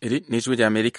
Iri ni ijwi rya Amerika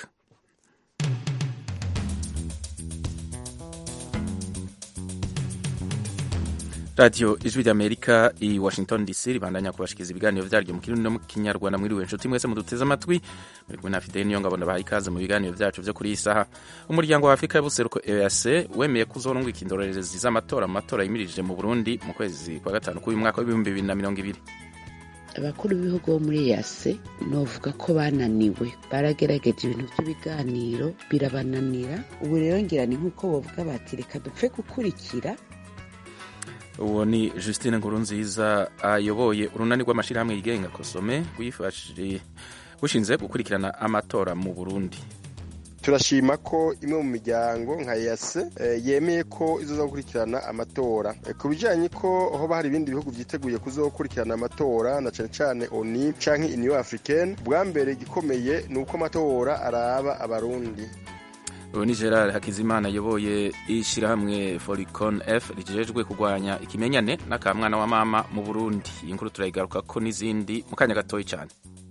radiyo ijwi rya Amerika i Washington DC ribandanya kubashikiriza ibiganiro vyaryo mu kirundi no mu kinyarwanda mwiriwe nshuti mwese muduteze amatwi muri kumwe na Fidel niyo ngabo baha ikaze mu biganiro vyacu vyo kuri iyi saha umuryango wa Afurika y'ubuseruko EAC wemeye kuzorungika indorerezi z'amatora mu matora yimirije mu Burundi mu kwezi kwa gatanu k'uyu mwaka w'ibihumbi bibiri na mirongo ibiri abakuru b'ibihugu bo muri yase novuga ko bananiwe baragerageje ibintu by'ibiganiro birabananira ubu rero ngira ni nk'uko bavuga bati reka dupfe gukurikira uwo ni Justine Nkurunziza ayoboye urunani rw'amashyirahamwe yigenga kosome bushinze gukurikirana amatora mu Burundi turashima ko imwe mu miryango nka yase yemeye ko izoza gukurikirana amatora ku bijyanye ko hoba hari ibindi bihugu byiteguye kuzokurikirana amatora na cyane cyane oni canke uniyo africaine bwa mbere igikomeye ni uko amatora araba abarundi ubu ni gerard hakizimana ayoboye ishyirahamwe foricon f rijejwe kurwanya ikimenyane n'akamwana wa mama mu burundi iyi nkuru turayigaruka ko n'izindi mu kanya gatoya cyane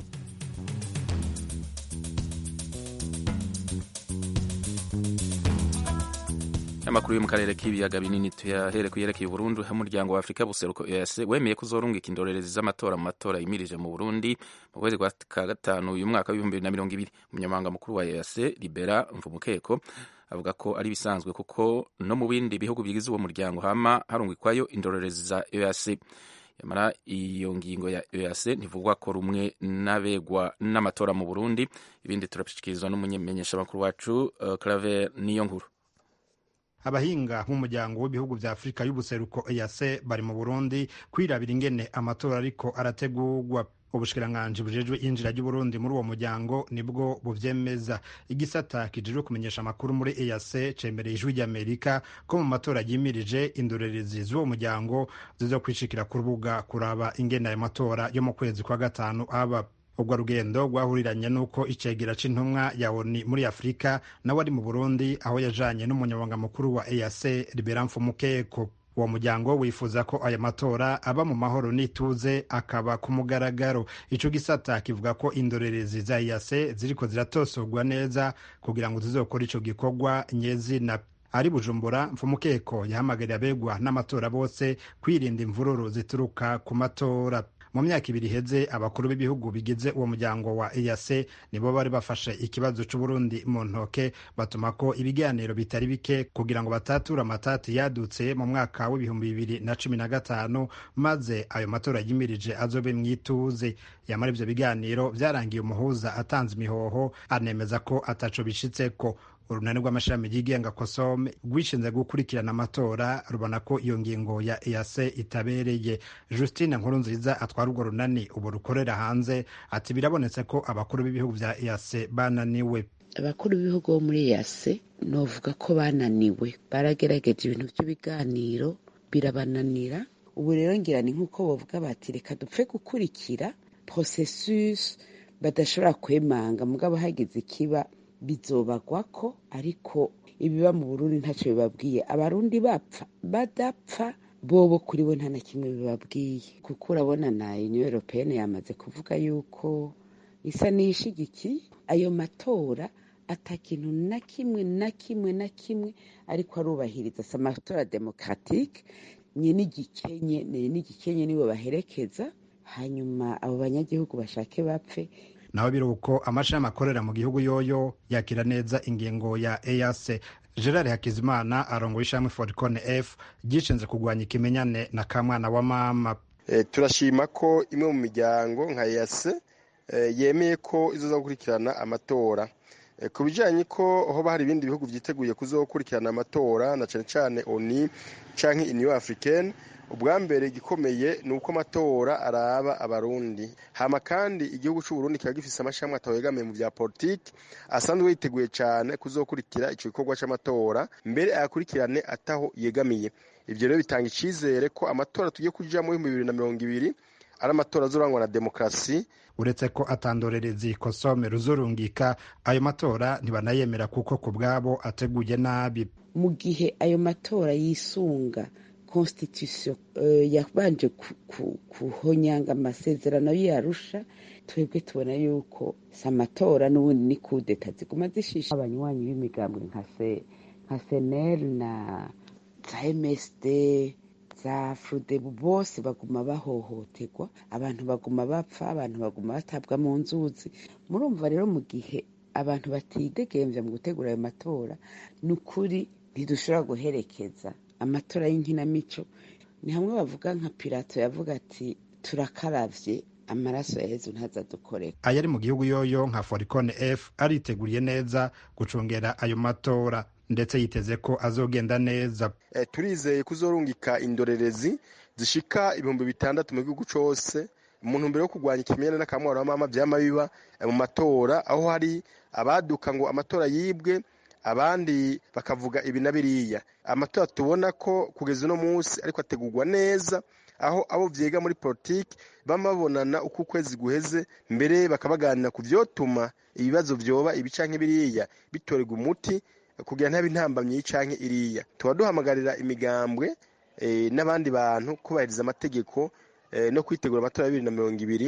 amakuru yo mu karere k'ibiyaga binini tuyahere ku yerekeye Burundi aho umuryango wa Afurika buseruko EAC wemeye kuzorungika indorerezi z'amatora mu matora yimirije mu Burundi mu kwezi kwa gatanu uyu mwaka w'ibihumbi bibiri na mirongo ibiri umunyamabanga mukuru wa EAC Libera Mvumukeko avuga ko ari bisanzwe kuko no mu bindi bihugu bigize uwo muryango hama harungikwayo indorerezi za EAC yamara iyo ngingo ya EAC ntivugwa ko rumwe n'abegwa n'amatora mu Burundi ibindi turabishikirizwa n'umumenyeshamakuru wacu uh, Claver niyo nkuru abahinga b'umuryango w'ibihugu vya afurika y'ubuseruko EAC bari mu burundi kwirabira ingene amatora ariko arategurwa ubushikiranganji bujejwe injira ry'uburundi muri uwo muryango nibwo buvyemeza igisata kijejwe kumenyesha amakuru muri EAC cemereye ijwi ry'amerika ko mu matora yimirije indorerezi z'uwo muryango zizokwishikira ku rubuga kuraba ingene ayo matora yo mu kwezi kwa gatanu aba ubwo rugendo rwahuriranye n'uko icegera c'intumwa ya oni muri afurika nawe ari mu burundi aho yajanye n'umunyamabanga mukuru wa eac libera mfumukeko uwo muryango wifuza ko aya matora aba mu mahoro n'ituze akaba ku mugaragaro ico gisata kivuga ko indorerezi za eac ziriko ziratosorwa neza kugira ngo zizokora ico gikorwa nyezina ari bujumbura mfumukeko yahamagariye abegwa n'amatora bose kwirinda imvururu zituruka ku matora mu myaka ibiri iheze abakuru b'ibihugu bigize uwo muryango wa EAC nibo bari bafashe ikibazo c'Uburundi mu ntoke batuma ko ibiganiro bitari bike kugira ngo batature amatati yadutse mu mwaka w'ibihumbi bibiri na cumi na gatanu maze ayo matora yimirije azobe mwituze yamara ivyo biganiro vyarangiye umuhuza atanze imihoho anemeza ko ataco bishitseko urunani rw'amashami yigenga kosome rwishinze gukurikirana amatora rubona ko iyo ngingo ya EAC itabereye Justine Nkurunziza atwara urwo runani ubu rukorera hanze ati birabonetse ko abakuru b'ibihugu vya EAC bananiwe abakuru b'ibihugu bo muri EAC novuga ko bananiwe baragerageje ibintu by'ibiganiro birabananira ubu rero ngira ni nk'uko bavuga bati reka dupfe gukurikira processus badashobora kwemanga mugabo hagize ikiba bizobagwa ko ariko ibiba mu burundi ntacyo bibabwiye abarundi bapfa badapfa bobo kuri bo nta na kimwe bibabwiye kuko urabona na union européenne yamaze kuvuga yuko isa n'iyishigikiye ayo matora ata kintu na kimwe na kimwe na kimwe ariko arubahiriza si amatora demokratike nye n'igikenye n'igikenye nibo baherekeza hanyuma abo banyagihugu bashake bapfe naho biruko amashami akorera mu gihugu yoyo yakira neza ingingo ya EAC Gerard Hakizimana arongoye ishami Foricone F gishinze kurwanya ikimenyane na kamwana wa mama e, turashima ko imwe mu miryango nka EAC e, yemeye ko izoza gukurikirana amatora e, ku bijyanye ko hoba hari ibindi bihugu byiteguye kuzokurikirana amatora na cyane cyane oni canke uniyo africaine ubwa mbere igikomeye ni uko amatora araba abarundi hama kandi igihugu c'uburundi kiba gifise amashami atawegamiye mu vya politiki asanzwe yiteguye cane kuzokurikira ico gikorwa c'amatora mbere ayakurikirane ataho yegamiye ivyo rero bitanga icizere ko amatora tugiye kujamwo ibihumbi bibiri na mirongo ibiri ari amatora azorangwa na demokarasi uretse ko atandorerezi kosome ruzurungika ayo matora ntibanayemera kuko ku bwabo ateguye nabi mu gihe ayo matora yisunga constitution yabanje kuhonyanga amasezerano y'arusha twebwe tubona yuko si amatora n'ubundi ni kudeta ziguma zishisha abanywanyi b'imigambwe nka senel na za msd za furudebu bose baguma bahohoterwa abantu baguma bapfa abantu baguma batabwa mu nzuzi murumva rero mu gihe abantu batidegembya mu gutegura ayo matora ni ukuri ntidushobora guherekeza amatora y'inkinamico ni hamwe bavuga nka pirato yavuga ati turakaravye amaraso ya yezu ntazadukoreka ayari mu gihugu yoyo nka foricone f ariteguriye neza gucungera ayo matora ndetse yiteze ko azogenda neza e, turizeye kuzorungika indorerezi zishika ibihumbi bitandatu mu gihugu cose mu ntumbero yo kurwanya ikimenyane n'akamwaro w'amama vyama biba mu matora aho hari abaduka ngo amatora yibwe abandi bakavuga ibi na biriya amatora tubona ko kugeza uno munsi ariko ategurwa neza aho abo vyiga muri politiki bama babonana uko ukwezi guheze mbere bakabaganira ku vyotuma ibibazo vyoba ibi canke biriya bitorerwa umuti kugira ntabe intambamyi canke iriya tuba duhamagarira imigambwe n'abandi bantu kubahiriza amategeko no kwitegura amatora ya bibiri na mirongo ibiri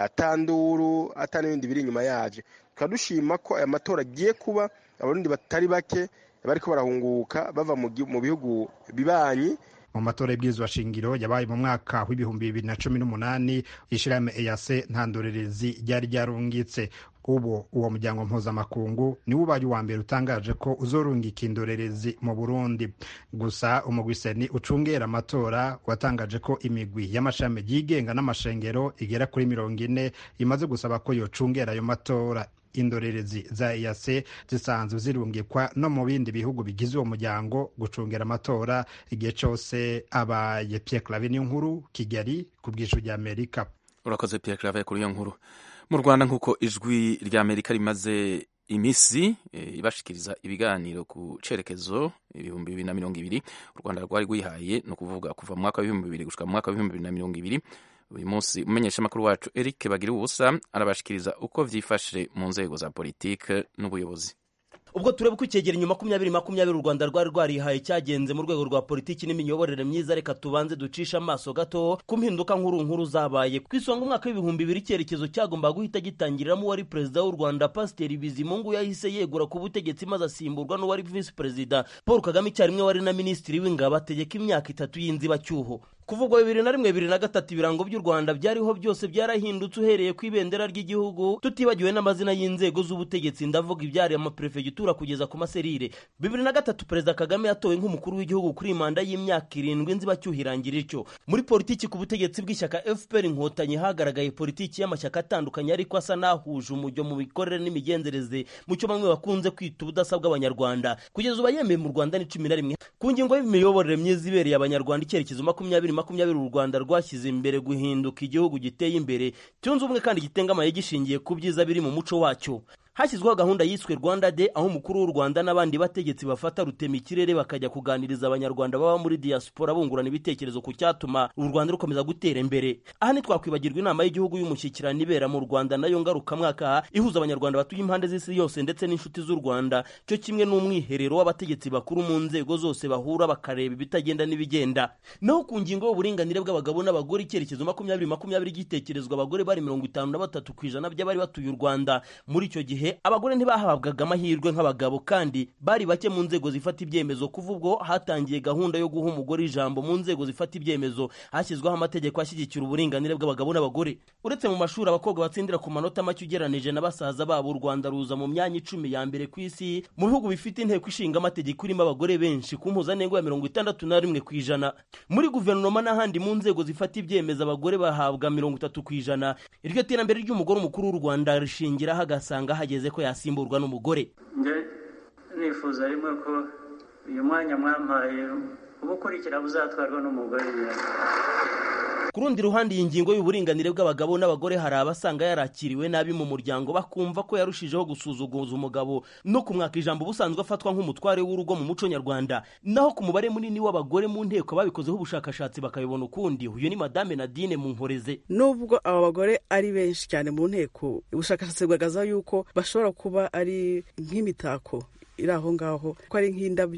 atanduru ata n'ibindi biri inyuma yaje tukaba dushima ko aya matora agiye kuba abarundi batari bake bariko barahunguka bava mu bihugu bibanyi mu matora y'ibwirizwa shingiro yabaye mu mwaka w'ibihumbi bibiri na cumi n'umunani ishirahamwe eyase nta ndorerezi ryari ryarungitse ubu uwo muryango mpuzamakungu niwo ubaye uwa mbere utangaje ko uzorungika indorerezi mu burundi gusa umugwiseni ucungera amatora watangaje ko imigwi y'amashami yigenga n'amashengero igera kuri mirongo ine imaze gusaba ko yocungera ayo matora indorerezi za EAC zisanzwe zirungikwa no mu bindi bihugu bigize uwo muryango gucungera amatora igihe cose abaye Pierre Claver nkuru Kigali ku bw'ijwi rya Amerika urakoze Pierre Claver kuri iyo nkuru mu Rwanda nk'uko ijwi rya Amerika rimaze imisi e, ibashikiriza ibiganiro ku cerekezo ibihumbi bibiri na mirongo ibiri u Rwanda rwari rwihaye ni ukuvuga kuva mu mwaka w'ibihumbi bibiri gushika mu mwaka w'ibihumbi bibiri na mirongo ibiri uyu munsi umumenyeshamakuru wacu Eric bagira ubusa arabashikiriza uko vyifashe mu nzego za politike n'ubuyobozi ubwo tureba uko icyegeranyo makumyabiri makumyabiri u rwanda rwari rwarihaye cyagenze mu rwego rwa politiki n'imiyoborere myiza reka tubanze ducishe amaso gato ku mpinduka nkuru nkuru zabaye ku isonga umwaka w'ibihumbi bibiri icyerekezo cyagombaga guhita gitangiriramo uwari perezida w'u rwanda pasiteri bizimungu yahise yegura ku butegetsi maze asimburwa n'uwari visi perezida paul kagame icyarimwe wari na minisitiri w'ingabo ategeka imyaka itatu y'inzibacyuho kuva ubwo bibiri na rimwe bibiri na gatatu ibirango by'u rwanda byariho byose byarahindutse uhereye ku ibendera ry'igihugu tutibagiwe n'amazina y'inzego z'ubutegetsi ndavuga ibyari amaperefegitura kugeza ku maserire bibiri na gatatu perezida kagame yatowe nk'umukuru w'igihugu kuri manda y'imyaka irindwi nzibacyuho irangira ityo muri politiki ku butegetsi bw'ishyaka fpr inkotanyi hagaragaye politiki y'amashyaka atandukanye ariko asa n'ahuje umujyo mu mikorere n'imigenzereze mu cyo bamwe bakunze kwita ubudasa bw'abanyarwanda kugeza ubu yemeye mu rwanda ni cumi na rimwe ku ngingo y'imiyoborere myiza ibereye abanyarwanda icyerekezo makumyabiri makumyabiri u rwanda rwashyize imbere guhinduka igihugu giteye imbere cyunze ubumwe kandi gitengamaye gishingiye ku byiza biri mu muco wacyo hashyizweho gahunda yiswe rwanda de aho umukuru w'u rwanda n'abandi bategetsi bafata rutema ikirere bakajya kuganiriza abanyarwanda baba muri diaspora bungurana ibitekerezo ku cyatuma u rwanda rukomeza gutera imbere aha ntitwakwibagirwa inama y'igihugu y'umushyikirano ibera mu rwanda nayo ngarukamwaka ihuza abanyarwanda batuye impande z'isi yose ndetse n'inshuti z'u rwanda cyo kimwe n'umwiherero w'abategetsi bakuru mu nzego zose bahura bakareba ibitagenda n'ibigenda naho ku ngingo y'uburinganire bw'abagabo n'abagore icyerekezo makumyabiri makumyabiri gitekerezwa abagore bari mirongo itanu na batatu ku ijana by'abari batuye u rwanda muri icyo gihe abagore ntibahabwaga amahirwe nk'abagabo kandi bari bake mu nzego zifata ibyemezo kuva ubwo hatangiye gahunda yo guha umugore ijambo mu nzego zifata ibyemezo hashyizweho amategeko ashyigikira uburinganire bw'abagabo n'abagore uretse mu mashuri abakobwa batsindira ku manota make ugeranije na basaza babo u rwanda ruza mu myanya icumi ya mbere ku isi mu bihugu bifite inteko ishinga amategeko irimo abagore benshi ku mpuzandengo ya mirongo itandatu na rimwe ku ijana muri guverinoma n'ahandi mu nzego zifata ibyemezo abagore bahabwa mirongo itatu ku ijana iryo terambere ry'umugore umukuru w'u rwanda rishingiraho agasanga hageze ko yasimburwa n'umugore njye nifuza rimwe ko uyu mwanya mwampaye ubukurikira buzatwarwa n'umugore ku rundi ruhande iyi ngingo y'uburinganire bw'abagabo n'abagore hari abasanga yarakiriwe nabi mu muryango bakumva ko yarushijeho gusuzuguza umugabo no kumwaka ijambo ubusanzwe afatwa nk'umutware w'urugo mu muco nyarwanda naho ku mubare munini w'abagore mu nteko babikozeho ubushakashatsi bakabibona ukundi uyu ni madame nadine mu nkoreze nubwo aba bagore ari benshi cyane mu nteko ubushakashatsi bugaragaza yuko bashobora kuba ari nk'imitako iri aho ngaho ko ari nk'indabyo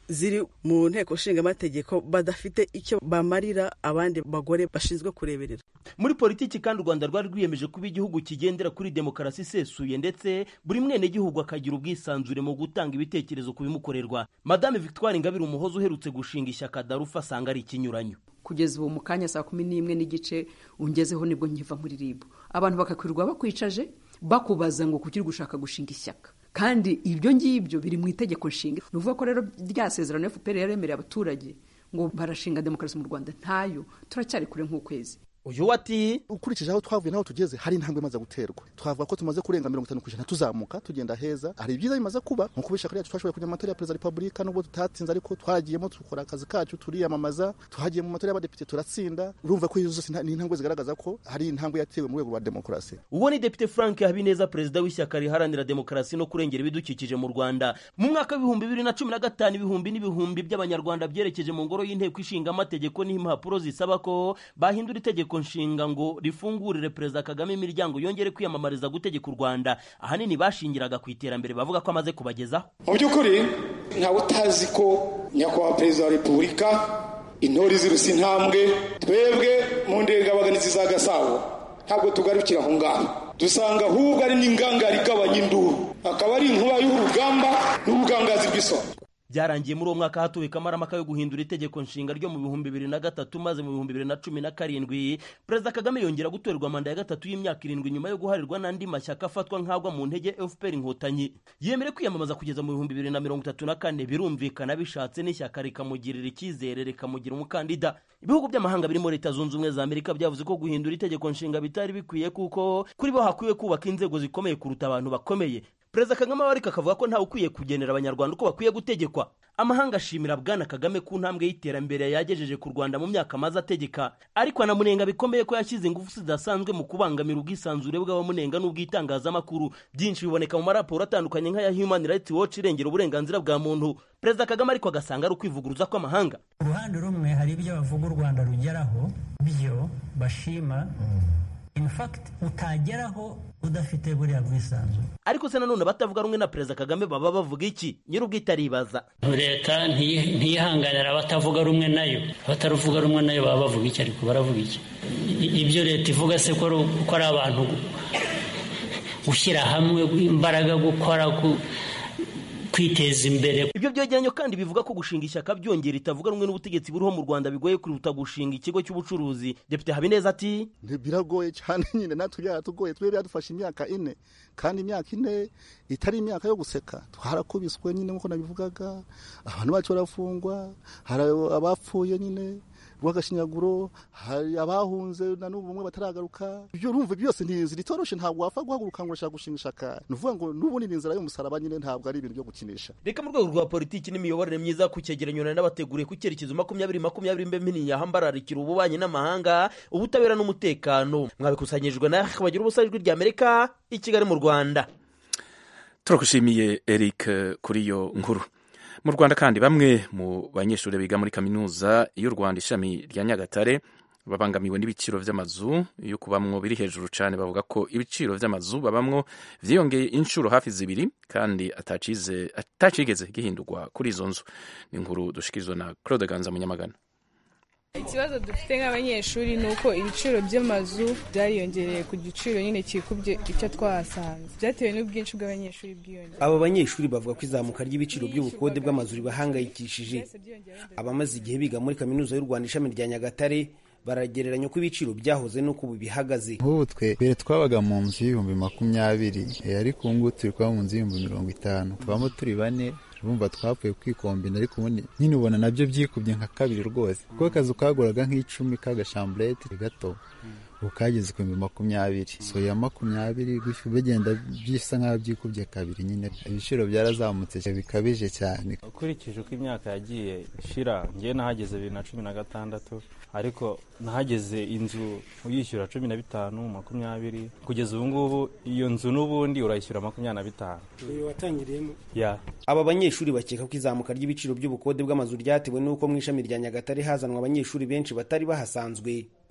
ziri mu nteko nshingamategeko badafite icyo bamarira abandi bagore bashinzwe kureberera muri politiki kandi u rwanda rwari rwiyemeje kuba igihugu kigendera kuri demokarasi isesuye ndetse buri mwenegihugu akagira ubwisanzure mu gutanga ibitekerezo ku bimukorerwa madame victoire ingabire umuhozi uherutse gushinga ishyaka darufa asanga ari ikinyuranyo kugeza ubu mu kanya saa kumi n'imwe n'igice ungezeho nibwo nkiva muri ribu abantu bakakwirirwa bakwicaje bakubaza ngo kuki uri gushaka gushinga ishyaka kandi ibyo ngibyo biri mu itegeko nshinga ni ukuvuga ko rero rya sezerano fpr yaremereye abaturage ngo barashinga demokarasi mu rwanda ntayo turacyari kure nk'ukwezi uyu ati ukurikije aho twavuye n'aho tugeze hari intambwe imaze guterwa twavuga ko tumaze kurenga mirongo itanu ku ijana tuzamuka tugenda heza hari ibyiza bimaze kuba nko kuba ishyaka ryacu twashoboye kujya mu matora ya perezida wa repubulika nubwo tutatsinze ariko twagiyemo dukora akazi kacu turiyamamaza tuhagiye mu matora y'abadepite turatsinda urumva ko izo zose ni intambwe zigaragaza ko hari intambwe yatewe mu rwego rwa demokarasi uwo ni depite frank habineza perezida w'ishyaka riharanira demokarasi no kurengera ibidukikije mu rwanda mu mwaka w'ibihumbi bibiri na cumi na gatanu ibihumbi n'ibihumbi by'abanyarwanda byerekeje mu ngoro y'inteko ishinga amategeko n'impapuro zisaba ko bahindura itegeko nshinga ngo rifungurire perezida kagame imiryango yongere kwiyamamariza gutegeka u rwanda ahanini bashingiraga ku iterambere bavuga ko amaze kubagezaho mu by'ukuri ntawe utazi ko nyakubahwa perezida wa repubulika intore zirusa intambwe twebwe mu ndengabaganizi za gasabo ntabwo tugarukira aho ngaho dusanga ahubwo ari n'ingangari igabanya induru akaba ari inkuba y'urugamba n'ubugangazi bw'isoko byarangiye muri uwo mwaka hatuwe kamaramaka yo guhindura itegeko nshinga ryo mu bihumbi bibiri na gatatu maze mu bihumbi bibiri na cumi na karindwi perezida kagame yongera gutorerwa manda ya gatatu y'imyaka irindwi nyuma yo guharirwa n'andi mashyaka afatwa nk'agwa mu ntege fpr inkotanyi yemere kwiyamamaza kugeza mu bihumbi bibiri na mirongo itatu na kane birumvikana bishatse n'ishyaka rikamugirira icyizere rikamugira umukandida ibihugu by'amahanga birimo leta zunze ubumwe za amerika byavuze ko guhindura itegeko nshinga bitari bikwiye kuko kuri bo hakwiye kubaka inzego zikomeye kuruta abantu bakomeye perezida kagame ariko akavuga ko ntawe ukwiye kugenera abanyarwanda uko bakwiye gutegekwa amahanga ashimira bwana kagame ku ntambwe y'iterambere yagejeje ku rwanda mu myaka amaze ategeka ariko anamunenga bikomeye ko yashyize ingufu zidasanzwe mu kubangamira ubwisanzure bw'abamunenga n'ubw'itangazamakuru byinshi biboneka mu maraporo atandukanye nk'aya human rights watch irengera uburenganzira bwa muntu perezida kagame ariko agasanga ari ukwivuguruza kw'amahanga uruhande rumwe hari ibyo bavuga u rwanda rugeraho byo bashima in fact utageraho udafite buriya bwisanzure ariko se nanone abatavuga rumwe na perezida kagame baba bavuga iki nyir'ubwite aribaza leta ntiyihanganira abatavuga rumwe nayo abataruvuga rumwe nayo baba bavuga iki ariko baravuga iki ibyo leta ivuga se ko ari abantu gushyira hamwe imbaraga gukora kwiteza imbere ibyo byegeranyo kandi bivuga ko gushinga ishyaka byongera itavuga rumwe n'ubutegetsi buriho mu rwanda bigoye kuruta gushinga ikigo cy'ubucuruzi depite habineza ati biragoye cyane nyine natwe byaratugoye twe byadufashe imyaka ine kandi imyaka ine itari imyaka yo guseka twarakubiswe nyine nk'uko nabivugaga abantu bacu barafungwa hari abapfuye nyine rw'agashinyaguro hari abahunze na n'ubu bamwe bataragaruka ibyo urumva byose ni inzira itoroshe ntabwo wapfa guhaguruka ngo urashaka gushinga ishaka ni ukuvuga ngo n'ubundi ni inzira y'umusaraba nyine ntabwo ari ibintu byo gukinisha reka mu rwego rwa politiki n'imiyoborere myiza ku cyegeranyo nari n'abateguriye ku cyerekezo makumyabiri makumyabiri mbe mpini yahambararikira ububanyi n'amahanga ubutabera n'umutekano mwabikusanyirijwe na bagira ubusa ijwi rya amerika i kigali mu rwanda turagushimiye eric kuri iyo nkuru mu rwanda kandi bamwe mu banyeshuri biga muri kaminuza y'u rwanda ishami rya nyagatare babangamiwe n'ibiciro by'amazu yo kubamwo biri hejuru cyane bavuga ko ibiciro by'amazu babamwo byiyongeye inshuro hafi zibiri kandi atacigeze gihindurwa kuri izo nzu ni inkuru dushikirizwa na claude ganza munyamagana ikibazo dufite nk'abanyeshuri ni uko ibiciro by'amazu byariyongereye ku giciro nyine kikubye icyo twahasanze byatewe n'ubwinshi bw'abanyeshuri bwiyongera aba banyeshuri bavuga ko izamuka ry'ibiciro by'ubukode bw'amazu ribahangayikishije abamaze igihe biga muri kaminuza y'u rwanda ishami rya nyagatare baragereranya uko ibiciro byahoze n'uko ubu bihagaze nk'ubu twe mbere twabaga mu nzu y'ibihumbi makumyabiri ariko ubu ngubu turi kuba mu nzu y'ibihumbi mirongo itanu tubamo turi bane urumva twapfuye kwikombina ariko ubundi nyine ubona nabyo byikubye nka kabiri rwose kuko akazu kaguraga nk'icumi k'agashamburete gato ubu kageze ku bihumbi makumyabiri so ya makumyabiri bigenda bisa nk'aho byikubye kabiri nyine ibiciro byarazamutse bikabije cyane ukurikije uko imyaka yagiye ishira ngewe nahageze bibiri na cumi na gatandatu ariko nahageze inzu uyishyura cumi na bitanu makumyabiri kugeza ubu ngubu iyo nzu n'ubundi urayishyura makumyabiri na bitanu watangiriyemo ya aba banyeshuri bakeka ko izamuka ry'ibiciro by'ubukode bw'amazu ryatewe n'uko mu ishami rya nyagatare hazanwa abanyeshuri benshi batari bahasanzwe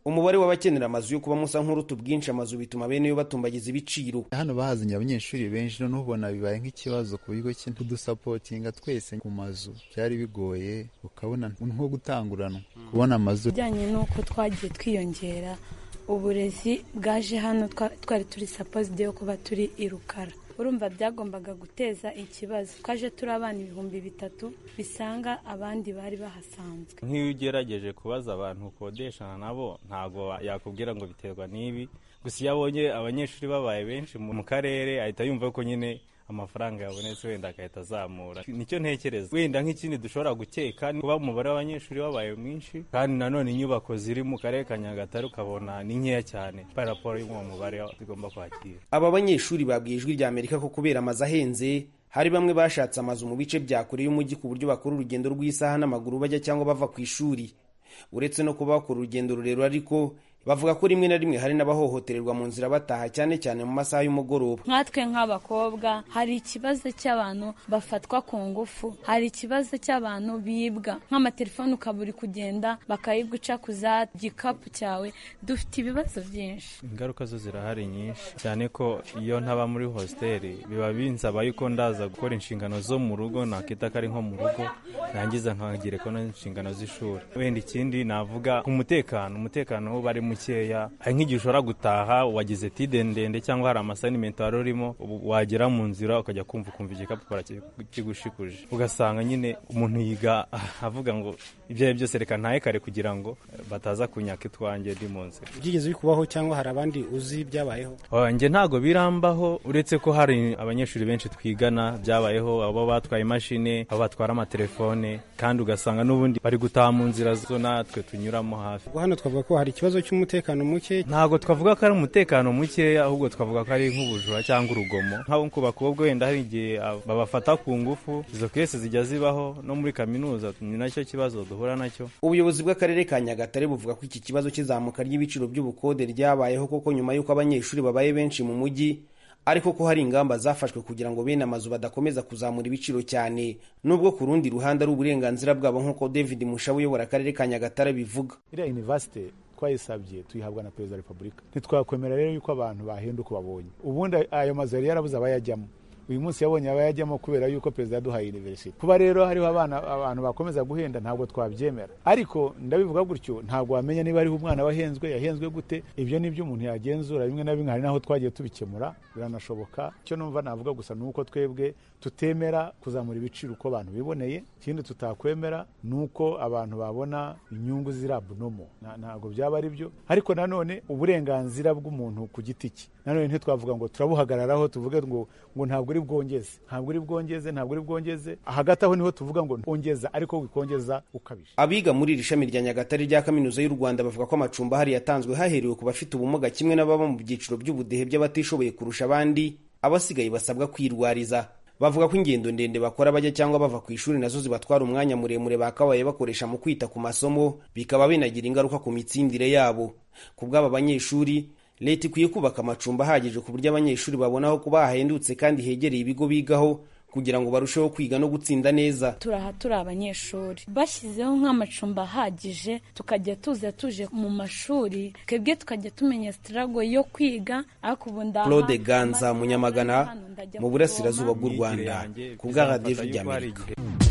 umubare w'abakenera amazu yo kubamo usa nk'uruta ubwinshi amazu bituma bene yo batumbagiza ibiciro hano bahazanye abanyeshuri benshi noneho ubona bibaye nk'ikibazo ku bigo kudusapotinga twese ku mazu byari bigoye ukabona nko gutanguranwa kubona amazu bijyanye n'uko twagiye twiyongera uburezi bwaje hano twari turi sapozide yo kuba turi i rukara urumva byagombaga guteza ikibazo twaje turi abana ibihumbi bitatu bisanga abandi bari bahasanzwe nk'iyo ugerageje kubaza abantu ukodeshana nabo ntabwo yakubwira ngo biterwa n'ibi gusa iyo abonye abanyeshuri babaye benshi mu karere ahita yumva ko nyine amafaranga yabonetse wenda agahita azamura nicyo ntekereza wenda nk'ikindi dushobora gukeka kuba umubare w'abanyeshuri wabaye mwinshi kandi nanone inyubako ziri mu karere ka nyagatare ukabona ni nkeya cyane raporo y'uwo mubare zigomba kwakira aba banyeshuri babwiye ijwi rya amerika ko kubera amazu ahenze hari bamwe bashatse amazu mu bice bya kure y'umujyi ku buryo bakora urugendo rw'isaha n'amaguru bajya cyangwa bava ku ishuri uretse no kuba bakora urugendo rurerure ariko bavuga ko rimwe na rimwe hari n'abahohotererwa mu nzira bataha cyane cyane mu masaha y'umugoroba nkatwe nk'abakobwa hari ikibazo cy'abantu bafatwa ku ngufu hari ikibazo cy'abantu bibwa nk'amatelefone ukaba uri kugenda bakayibwa uca ku za gikapu cyawe dufite ibibazo byinshi ingaruka zo zirahari nyinshi cyane ko iyo ntaba muri hositeli biba binsaba yuko ndaza gukora inshingano zo mu rugo nakita ko ari nko mu rugo nangiza nkagereka n'inshingano z'ishuri wenda ikindi navuga ku mutekano umutekano wo bari mukeya hari nk'igihe ushobora gutaha wagize tide ndende cyangwa hari amasanimenti wari urimo wagera mu nzira ukajya kumva ukumva igikapu kigushikuje ugasanga nyine umuntu yiga avuga ngo ibyo ari byose reka ntahe kare kugira ngo bataza kunyaka itwanjye ndi mu nzira byigeze bikubaho cyangwa hari abandi uzi byabayeho njye ntabwo birambaho uretse ko hari abanyeshuri benshi twigana byabayeho abo batwaye imashini abo batwara amatelefone kandi ugasanga n'ubundi bari gutaha mu nzira zo natwe tunyuramo hafi hano twavuga ko hari ikibazo cy'umutekano muke ntabwo twavuga ko ari umutekano mukeya ahubwo twavuga ko ari nk'ubujura cyangwa urugomo nk'abo ku bakobwa wenda hari igihe babafata ku ngufu izo kese zijya zibaho no muri kaminuza ni nacyo kibazo duhura nacyo ubuyobozi bw'akarere ka nyagatare buvuga ko iki kibazo cy'izamuka ry'ibiciro by'ubukode ryabayeho koko nyuma y'uko abanyeshuri babaye benshi mu mujyi ariko ko hari ingamba zafashwe kugira ngo bene amazu badakomeza kuzamura ibiciro cyane nubwo ku rundi ruhande ari uburenganzira bwabo nk'uko david mushabu uyobora akarere ka nyagatare bivuga iriya universite twayisabye tuyihabwa na perezida wa repubulika ntitwakwemera rero yuko abantu bahenda uko babonye ubundi ayo mazu yari yarabuze abayajyamo uyu munsi yabonye abayajyamo kubera yuko perezida yaduhaye universite kuba rero hariho abana abantu bakomeza guhenda ntabwo twabyemera ariko ndabivuga gutyo ntabwo wamenya niba hariho umwana wahenzwe yahenzwe gute ibyo ni byo umuntu yagenzura bimwe na bimwe hari n'aho twagiye tubikemura biranashoboka icyo numva navuga gusa ni uko twebwe tutemera kuzamura ibiciro uko abantu biboneye ikindi tutakwemera ni uko abantu babona inyungu ziri abunomo ntabwo byaba ari byo ariko nanone uburenganzira bw'umuntu ku giti cye nanone ntitwavuga ngo turabuhagararaho tuvuge ngo ngo ntabwo uri bwongeze ntabwo uri bwongeze ntabwo uri bwongeze hagati aho niho tuvuga ngo ongeza ariko wikongeza ukabije abiga muri iri shami rya nyagatare rya kaminuza y'u rwanda bavuga ko amacumbi ahari yatanzwe haherewe ku bafite ubumuga kimwe n'ababa mu byiciro by'ubudehe by'abatishoboye kurusha abandi abasigaye basabwa kwirwariza bavuga ko ingendo ndende bakora bajya cyangwa bava ku ishuri nazo zibatwara umwanya muremure bakabaye bakoresha mu kwita ku masomo bikaba binagira ingaruka ku mitsindire yabo ku bw'aba banyeshuri leta ikwiye kubaka amacumbi ahagije ku buryo abanyeshuri babona aho kuba hahendutse kandi hegereye ibigo bigaho kugira ngo barusheho kwiga no gutsinda neza turaha turi abanyeshuri bashyizeho nk'amacumbi ahagije tukajya tuza tuje mu mashuri twebwe tukajya tumenya sitarago yo kwiga ariko ubu ndaha claude ganza munyamagana mu burasirazuba bw'u rwanda ku bwa radiyo ry'amerika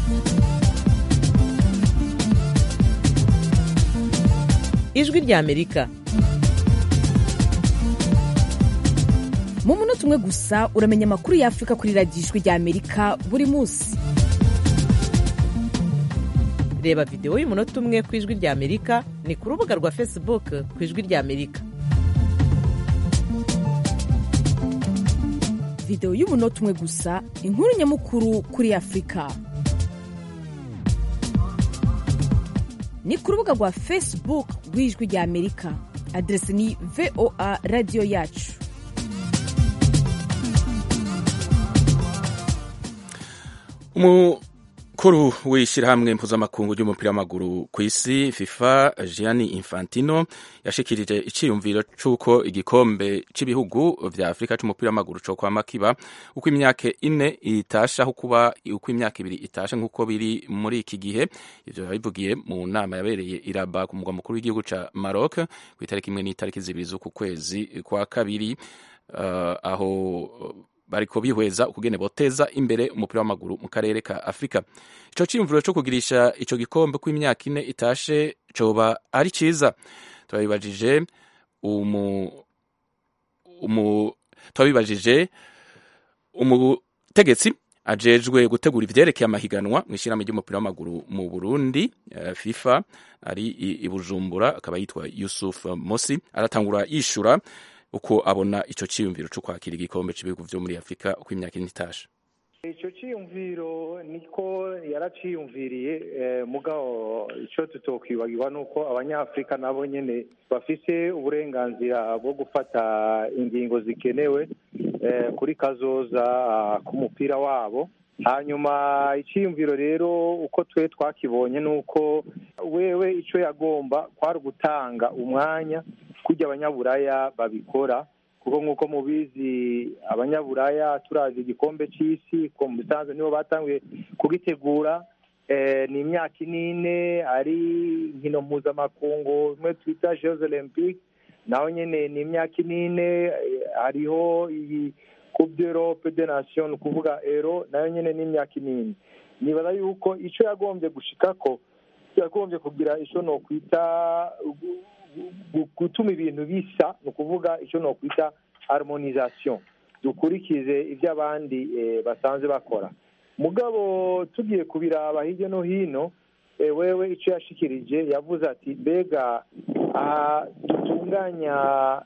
ijwi ry'amerika mu munota umwe gusa uramenya amakuru y'afurika kuri radiyo ijwi ry'amerika buri munsi reba videwo y'umunota umwe ku ijwi ry'amerika ni ku rubuga rwa facebook ku ijwi ry'amerika videwo y'umunota umwe gusa inkuru nyamukuru kuri afurika ni ku rubuga rwa facebook rw'ijwi ry'amerika aderesi ni voa radiyo yacu umukuru w'ishyirahamwe mpuzamakungu ry'umupira w'amaguru ku isi fifa gianni infantino yashikirije icyiyumviro cy'uko igikombe cy'ibihugu vya afurika cy'umupira w'amaguru cyo kwama kiba uko imyaka ine itasha aho kuba uko imyaka ibiri itasha nk'uko biri muri iki gihe ivyo yabivugiye mu nama yabereye iraba ku mugwa mukuru w'igihugu ca maroc ku itariki imwe n'itariki zibiri z'uku kwezi kwa kabiri uh, aho bariko bihweza ukugene boteza imbere umupira w'amaguru mu karere ka Afrika ico ciyumviro co kugirisha ico gikombe ko imyaka ine itashe coba ari ciza twabibajije umu umu twabibajije umutegetsi ajejwe gutegura ivyerekeye amahiganwa mu ishyirahamwe ry'umupira w'amaguru mu Burundi uh, FIFA ari i Bujumbura akaba yitwa Yusuf Mosi aratangura yishura uko abona ico ciyumviro cyo kwakira igikombe cy'ibihugu vyo muri Afrika uko imyaka ine itashe icyo cyiyumviro niko yaraciyumviriye mugabo icyo tutokwibagirwa ni uko abanyafurika nabo nyine bafise uburenganzira bwo gufata ingingo zikenewe kuri kazoza k'umupira wabo hanyuma icyiyumviro rero uko twe twakibonye ni uko wewe icyo yagomba kwari ugutanga umwanya kujya abanyaburaya babikora kuko nk'uko mubizi abanyaburaya turazi igikombe cy'isi ko mu bisanzwe nibo batanguye kugitegura ni imyaka inine ari inkino mpuzamakungu imwe twita jeux olympique naho nyine ni imyaka inine hariho iyi coupe d'europe de nation ni ukuvuga ero nayo nyine ni imyaka inine nibaza yuko icyo yagombye gushikako yagombye kugira icyo nokwita gutuma ibintu bisa ni ukuvuga icyo nokwita harmonisation dukurikize ibyo abandi basanzwe bakora mugabo tugiye kubiraba hirya no hino wewe icyo yashikirije yavuze ati mbega aha dutunganya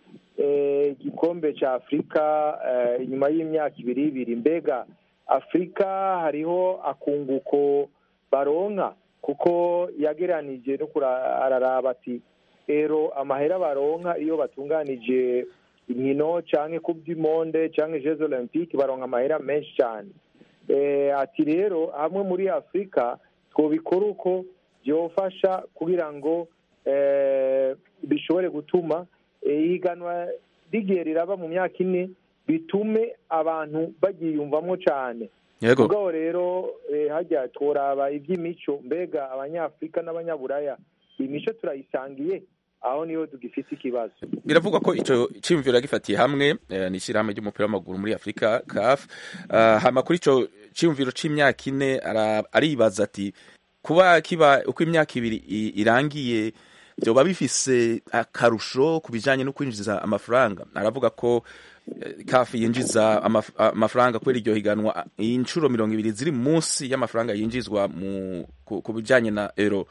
igikombe cya afurika inyuma y'imyaka ibiri ibiri mbega afurika hariho akunguko baronka kuko yageranije no araraba ati rero amahera baronka iyo batunganije inkino cyangwa kubw'imonde cyangwa jeux olympique baronka amahera menshi cyane ati rero hamwe muri afurika twabikora uko byofasha kugira ngo bishobore gutuma ihiganwa rigiye riraba mu myaka ine bitume abantu bagiyumvamo cyane ubwo rero hajya turaba iby'imico mbega abanyafurika n'abanyaburaya imico turayisangiye aho niho tugifite ikibazo biravugwa ko icyo cyiyumviro yagifatiye hamwe ni ishyirahamwe ry'umupira w'amaguru muri afurika caf hama kuri icyo cyiyumviro cy'imyaka ine aribaza ati kuba kiba uko imyaka ibiri irangiye byoba bifise akarusho ku bijyanye no kwinjiza amafaranga aravuga ko kafi yinjiza amafaranga kubera iryo higanwa inshuro mirongo ibiri ziri munsi y'amafaranga yinjizwa ku bijyanye na ero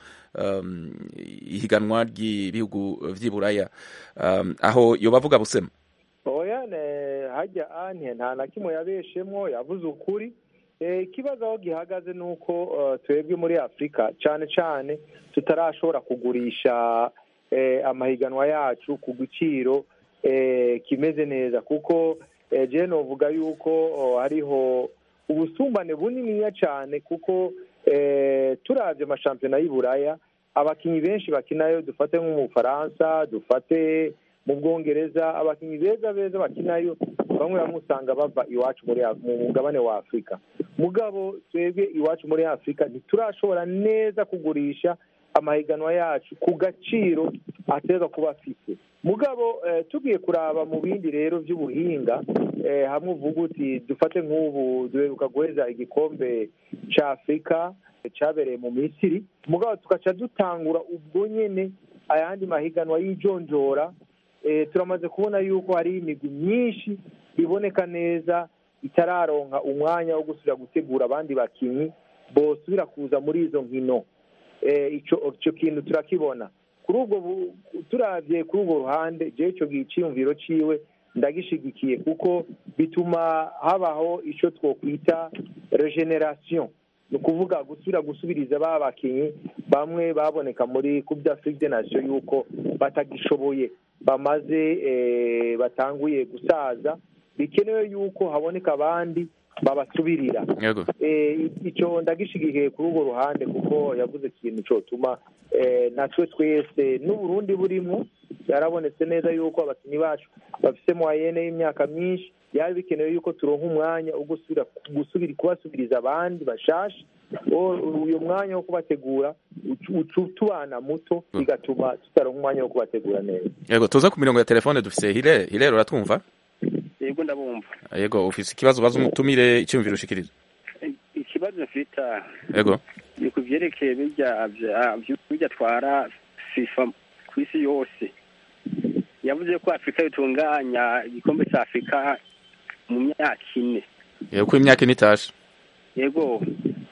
ihiganwa ry'ibihugu by'iburaya aho yo bavuga busema oya hajya ane nta na kimwe yabeshemo yavuze ukuri ikibazo aho gihagaze ni uko twebwe muri afurika cyane cyane tutarashobora kugurisha amahiganwa yacu ku giciro kimeze neza kuko jene uvuga yuko hariho ubusumbane buniniya cyane kuko turabye amashampiyona y'Iburaya abakinnyi benshi bakinayo dufate nko mu Bufaransa dufate mu Bwongereza abakinnyi beza beza bakinayo bamwe bamwe usanga bava iwacu muri mu mugabane wa Afurika mugabo twebwe iwacu muri Afurika ntiturashobora neza kugurisha amahiganwa yacu ku gaciro ateza kuba afite mugabo tugiye kuraba mu bindi rero by'ubuhinga hamwe uvuga uti dufate nk'ubu duheruka guheza igikombe cya afurika cyabereye mu misiri mugabo tugaca dutangura ubwo nyine ayandi mahiganwa y'ijonjora turamaze kubona yuko hari imigwi myinshi iboneka neza itararonka umwanya wo gusubira gutegura abandi bakinnyi bosubira kuza muri izo nkino icyo kintu turakibona kuri ubwo turabye kuri urwo ruhande jewe icyo cyiyumviro ciwe ndagishigikiye kuko bituma habaho icyo twokwita regeneration ni ukuvuga gusubira gusubiriza ba bakinnyi bamwe baboneka muri coupe d'afrique de nation yuko batagishoboye bamaze batanguye gusaza bikenewe yuko haboneka abandi babasubirira yego Eh, icyo ndagishigikiye kuri urwo ruhande kuko yavuze ikintu cyotuma eh, natwe twese n'uburundi burimo yarabonetse neza yuko abakinnyi bacu bafite moyenne y'imyaka myinshi byari bikenewe yuko turonka umwanya wo gusubira gusubira kubasubiriza abandi bashasha O- uyu mwanya wo kubategura ucu- ucu tubana muto bigatuma tutaronka umwanya wo kubategura neza yego tuza ku mirongo ya telefone dufise hile hile uratwumva yego ndabumva yego ufise ikibazo baza umutumire icyumviro ushikiriza ikibazo mfite yego ni ku byerekeye bijya bya- bijya atwara fifa ku isi yose yavuze ko afurika bitunganya igikombe cya afurika mu myaka ine yego ko imyaka ine itashe yego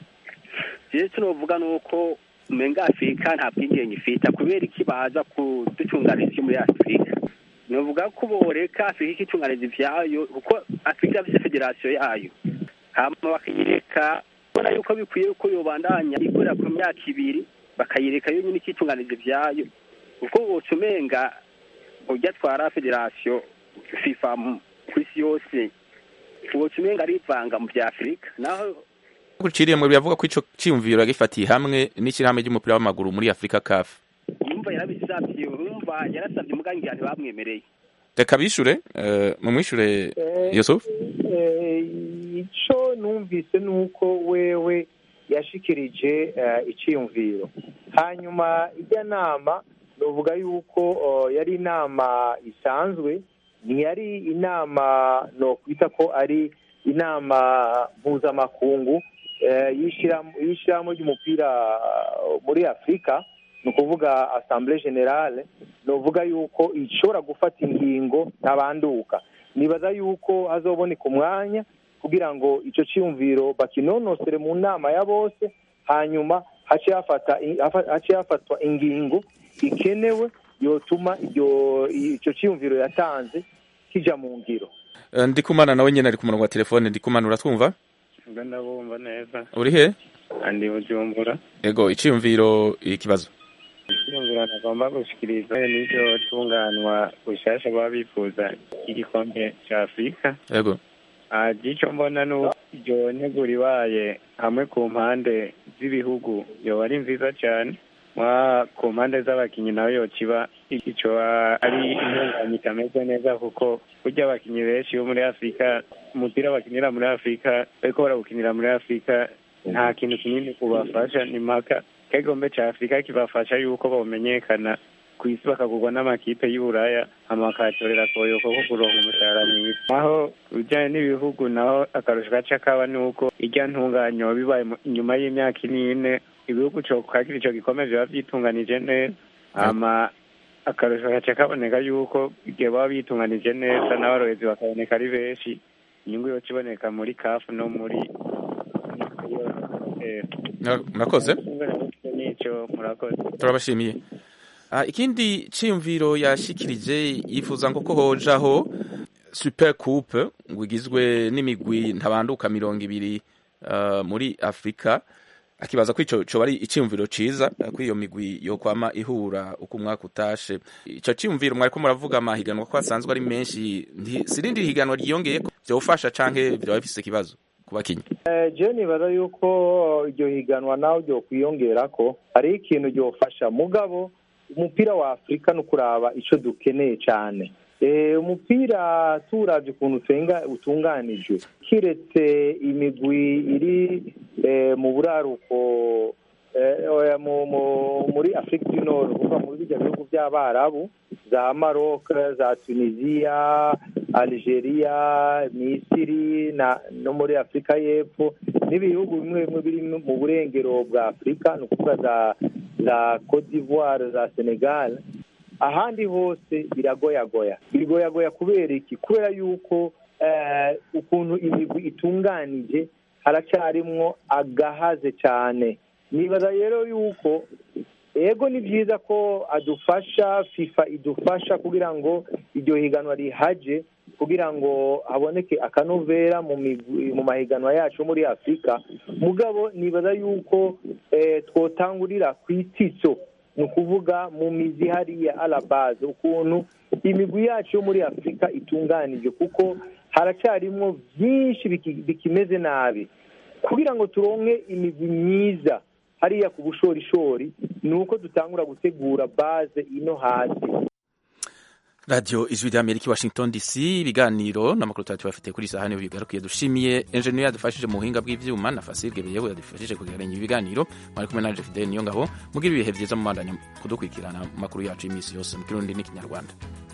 rero tunovuga ni uko umenga afurika nta bwigenge ifite kubera iki baza kudutunganiriza isi muri afurika novuga ko boreka afurika ikitunganiza ivyayo kuko afurika ifite federasiyo yayo hama bakayireka ubona yuko bikwiye ko yobandanya ikorera ku myaka ibiri bakayireka yo nyine ikitunganiza ivyayo kuko woca umenga ujya atwara federasiyo fifa mu- ku isi yose woca umenga arivanga mu vya afurika naho guciriyemwe biravuga ko ico ciyumviro yagifatiye hamwe n'ishyirahamwe ry'umupira w'amaguru muri afurika kafu yumva yarabisavye urumva yarasavye umugangira ntibamwemereye reka bishure eh, mumwishure yusuf Eh, ico numvise ni uko wewe yashikirije eh, iciyumviro hanyuma ijya nama novuga yuko oh, yari inama isanzwe ntiyari inama nokwita ko ari inama mpuzamakungu eh, y'ishirahamwe y'ishirahamwe ry'umupira uh, muri afurika ni ukuvuga assemblée generale novuga yuko ishobora gufata ingingo ntabanduka nibaza yuko hazoboneka umwanya kugira ngo ico ciyumviro bakinonosere mu nama ya bose hanyuma hace hafata hafa- hace hafatwa ingingo ikenewe yotuma iryo ico ciyumviro yatanze kija mu ngiro Eh, ndikumana nawe nyene ari ku murongo wa telefone ndikumana uratwumva ubwo ndabumva neza uri he andi bujumbura ego iciyumviro ikibazo icyumviro nagomba gushikiriza n'iryo tunganwa bushasha baba bifuza igikombe cya afurika ego Ah, ico mbona ni uko iryo nteguro ibaye hamwe ku mpande z'ibihugu yoba ari nziza cyane mwa ku mpande z'abakinnyi nawe yokiba ico ah, ari intunganye itameze neza kuko burya abakinnyi benshi bo muri afurika umupira bakinira muri afurika bariko barawukinira muri afurika nta kintu kinini kubafasha ni mpaka kegombe ca afurika kibafasha yuko bamenyekana ku isi bakagurwa n'amakipe y'uburaya hama bakayatorera koyoko ko kuronka umushahara mwiza naho ibijanye n'ibihugu naho akarusho gaca kaba ni uko irya ntunganyo bibaye mu- inyuma y'imyaka inine ibihugu co kwakira ico gikombe biba vyitunganije neza hama akarusho gaca kaboneka yuko igihe baba bitunganije neza n'abarorezi bakaboneka ari benshi inyungu yoca iboneka muri kafu no muri eh, Mura- murakoze nico murakoze turabashimiye Ah, ikindi ciyumviro yashikirije yifuza ngo ko hojaho super coupe ngo igizwe n'imigwi ntabanduka mirongo ibiri ah, muri afurika akibaza ko ico coba ari iciyumviro ciza ah, ko iyo migwi yokwama ihura uko umwaka utashe ico ciyumviro mwariko muravuga amahiganwa ko asanzwe ari menshi nti- sirindi higanwa ryiyongeye ko vyofasha canke vyoba bifise ikibazo ku bakinyi Eh, je nibaza yuko iryo higanwa nawe ryo kwiyongera ko hariho ikintu ryofasha mugabo umupira wa afurika ni ukuraba ico dukeneye cane Eh, umupira turavye ukuntu utenga utunganijwe kiretse imigwi iri eh, mu buraruko eh, oya, mu- mu- muri afurika du nord kuva muri bijya bihugu by'abarabu za maroc za tunisia algeria misiri na no muri afurika y'epfo n'ibihugu bimwe bimwe biri mu burengero bwa afurika ni ukuvuga za za cote d'ivoire za senegal ahandi hose biragoyagoya biragoyagoya kubera iki kubera yuko eh, ukuntu imigwi itunganije haracyarimwo agahaze cyane nibaza rero yuko ego ni byiza ko adufasha fifa idufasha kugira ngo iryo higanwa rihaje kugira ngo haboneke akanovera mu migwi- mu mahiganwa yacu muri afurika mugabo nibaza yuko eh, twotangurira ku ititso ni ukuvuga mu mizi hariya arabaze ukuntu imigwi yacu yo muri afurika itunganije kuko haracyarimwo byinshi biki- bikimeze nabi kugira ngo turonke imigwi myiza hariya ku bushorishori ni uko dutangura gutegura baze ino hasi radiyo ijwi rya amerika i washington dc ibiganiro n'amakuru tuba tubafite kuri sahani bigarukiye dushimiye enjeniyeri yadufashije mu buhinga bw'ibyuma na fasirwe beyewe yadufashije kugeranya ibiganiro mwari kumwe na jefide niyo ngabo mugira ibihe byiza mu mandanya kudukurikirana amakuru yacu y'iminsi yose mu kirundi n'ikinyarwanda